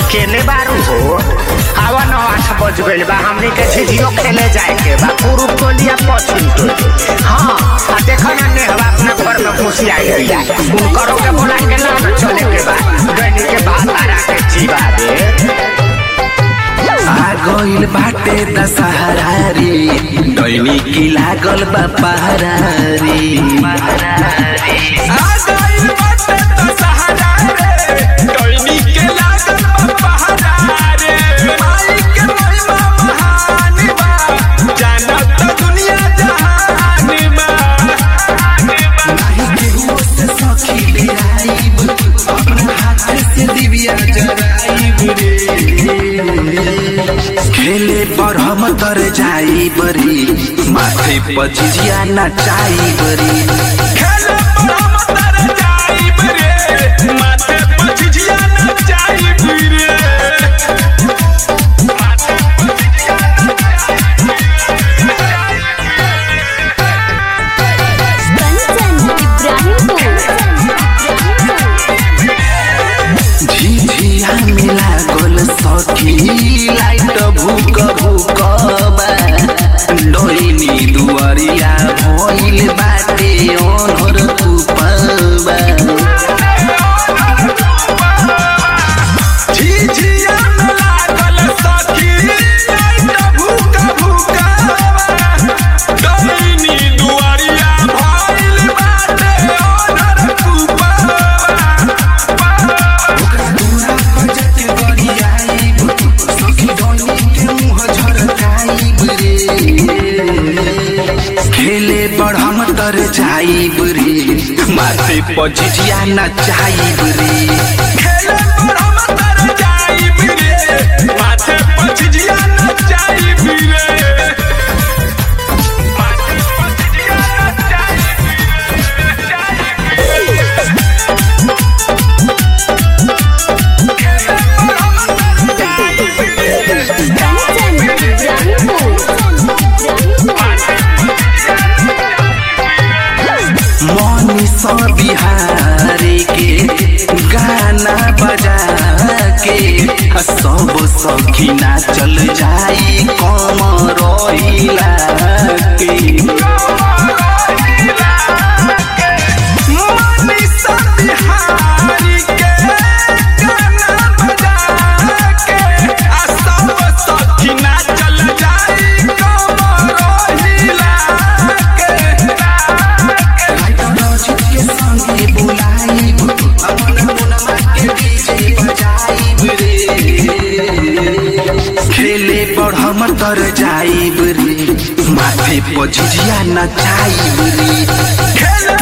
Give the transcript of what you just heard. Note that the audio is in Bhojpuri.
केने बारू हो आवा नौ आठ बज गइल बा हमनी के झिझियो खेले जाए के बा पूर्व टोलिया पश्चिम टोली हाँ आ देखो ना नेहवा अपना घर में घुसी आई गइला उनकरो के बोला के ना न चले के बा गइनी के बात आरा के जीवा रे आ गइल बाटे दशहरा रे दैनी की लागल बा पहरा रे आ गइल बाटे दशहरा रे, डोइनी के लागल बा पहरा रे। माई के महिमा महान बा, जानत दुनिया जहान बा। नाही केहू से सखी बिराइब अपना हाथ से दिव्या जराइब रे खेले पर हम तर जाई बरी माथे पचिजिया नचाई बरी खेले पर हम तर जाइब रे, माथे पर झिझिया नचाइब रे। कंचन इब्राहिमपुर झिझिया मिला गोल सखी लाइट भूक भूक बा डोइनी दुआरिया भइल बाटे ओनर कुपबा झिझिया में लागल सखी, लाइट भूका भूका बा। डोइनी दुआरिया भइल बाटे ओनर कुपबा। दूरा बजत गरियाइब सखी डोइनी के मुँह झरकाइब रे खेले पर हम तर जाइब रे माथे पचिजिया नचाइब रे खेले पर हम तर जाइब रे, माथे पर झिझिया नचाइब रे। माथे पर झिझिया नचाइब रे, नचाइब रे। खेले पर हम तर जाइब रे, कंचन इब्राहिमपुर मनीष बिहारी के गाना बजा के सब सखी नाचल जाई कम रहिला के मनीषा बिहारी के गाना बजा के आ सब सखी नाचल जाई कमर हिला के। राइट के संगे बुलाइब अपन मुनमा के डीजे बजाइब रे खेले पर हम तर जाइब रे माथे पर झिझिया नचाइब रे खेले